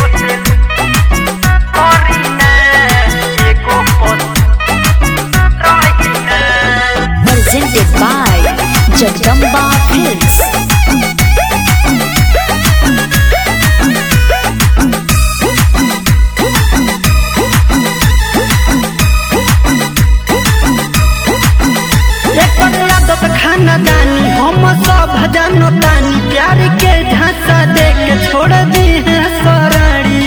Presented by Jagdamba Films. एकर आदत खानदानी हम सब जानतानी प्यार के झांसा दे के छोड़ दी है सराड़ी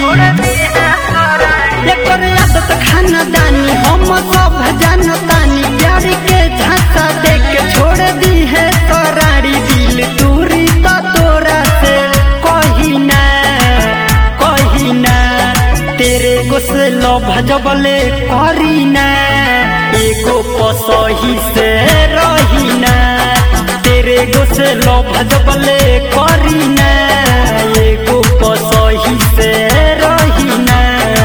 एकर आदत खानदानी हम सब जानतानी प्यार के झांसा दे के छोड़ दी है सराड़ी दिल दूरी तो तोरा से कही ना कही ना तेरे गुस्लो भजबले करी ना एगो पसही से रही ना तेरे गुस्लो भजबले करी ना एगो पसही से रही ना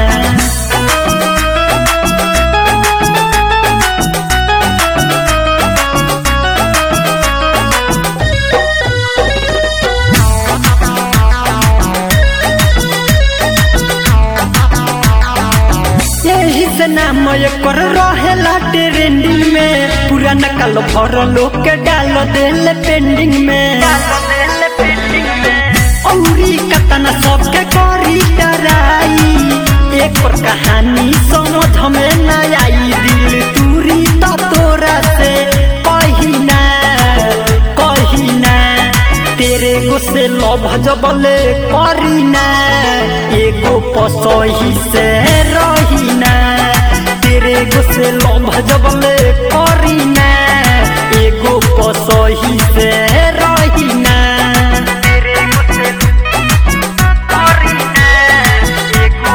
यही से नाम एकर रहेला ट्रेंडिंग में पूरा नकल भर लोग के डाल देल पेंडिंग में औरी कतना सबके करी डराई एक पर कहानी समझ में न आई दिल दूरी तो तोरा से कहिना कहिना तेरे गुस्से लभ जबले करीना एगो पसही से रहीना तेरे गुस्से लभ जबले करीना एगो पसही से रहीना तेरे गुस्से करीना एगो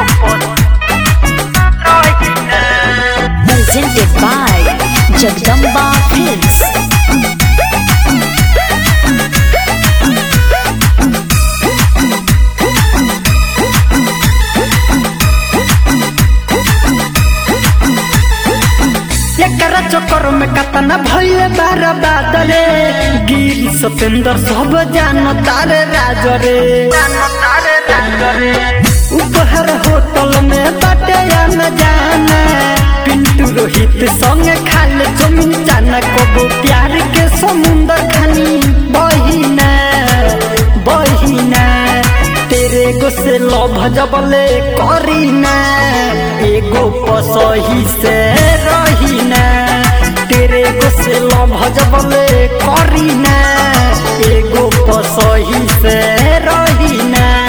रहीना Presented by Jagdamba Films. एकरा चक्कर में कतना भइले बार बादरे गिरी सतेंद्र सब जान तारे राज रे उपहर होटल में बाटे न जाना पिंटू रोहित संग खाले जमीन जाना कबो प्यार के समुंदर खानी बहिना बहिना तेरे गुस्से लभ जबले करीना एगो पसही से रहीना तेरे गुस्से लभ जबले करीना एगो पसही से रहीना